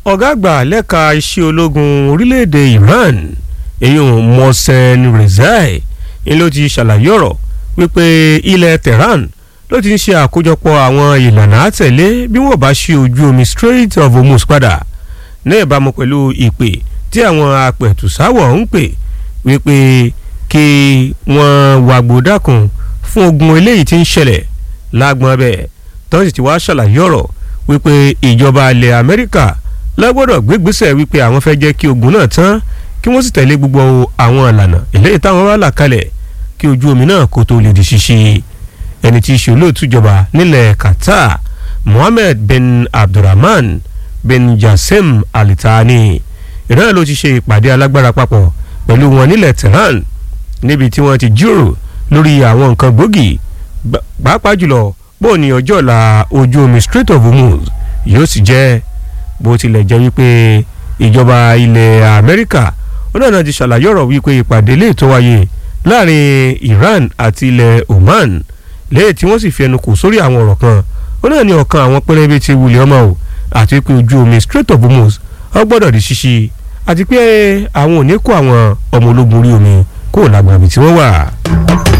ọ̀gá àgbà lẹ́ka iṣẹ́ ológun orílẹ̀-èdè Iran èyàn Mohsen Rezai ni ló ti ṣàlàyé ọ̀rọ̀ wípé ilẹ̀ Tehran ló ti ń ṣe àkójọpọ̀ àwọn ìlànà àtẹ̀lé bí wọ́n bá ṣí ojú omi Strait of Hormuz padà ní ìbámu pẹ̀lú ìpè tí àwọn apẹ̀tùsáwọ̀ ń pè wípé kí wọ́n wàgbó dákun fún ogun eléyìí tí ń ṣẹlẹ̀ lágbọ́n abẹ́ tó sì ti wá ṣàlàyé ọ̀rọ̀ wípé ìjọba ilẹ̀ Amẹ́ríkà lágbọ́dọ̀ gbégbésẹ̀ wípé àwọn fẹ́ jẹ́ kí ogun náà tán kí wọ́n sì tẹ̀lé gbogbo àwọn ìlànà eléyìí táwọn wá là kalẹ̀ kí ojú omi náà kó tó lè di ṣíṣí ẹni tí í ṣe olóòtú ìjọba nílẹ̀ Qatar Mohammed bin Abdulrahman bin Jassim Al Thani ìran ló ti ṣe ìpàdé alágbára papọ̀ pẹ̀lú wọn nílẹ̀ Tehran níbi tí wọ́n ti jíròrò lórí àwọn nǹkan gbòógì pàápàá jùlọ bóò ní ọjọ́ ọ̀la ojú omi Strait of Hormuz yóò sì jẹ́ bó tilẹ̀ jẹ́ wípé ìjọba ilẹ̀ Amẹ́ríkà ó náà ti ṣàlàyé ọ̀rọ̀ wípé ìpàdé lè tó wáyé láàrin Iran àti ilẹ̀ Oman lẹ́yìn tí wọ́n sì fi ẹnu kò sórí àwọn ọ̀rọ̀ kan ó náà ní ọ̀kan àwọn pẹrẹbẹ ti wulẹ̀ ọmọ o àti pé ojú omi Strait of Hormuz ó gbọ́dọ̀ di ṣíṣí àti pé àwọn ò ní kó àwọn ọmọ ológun orí omi kó lágbàbí tí wọ́n wà.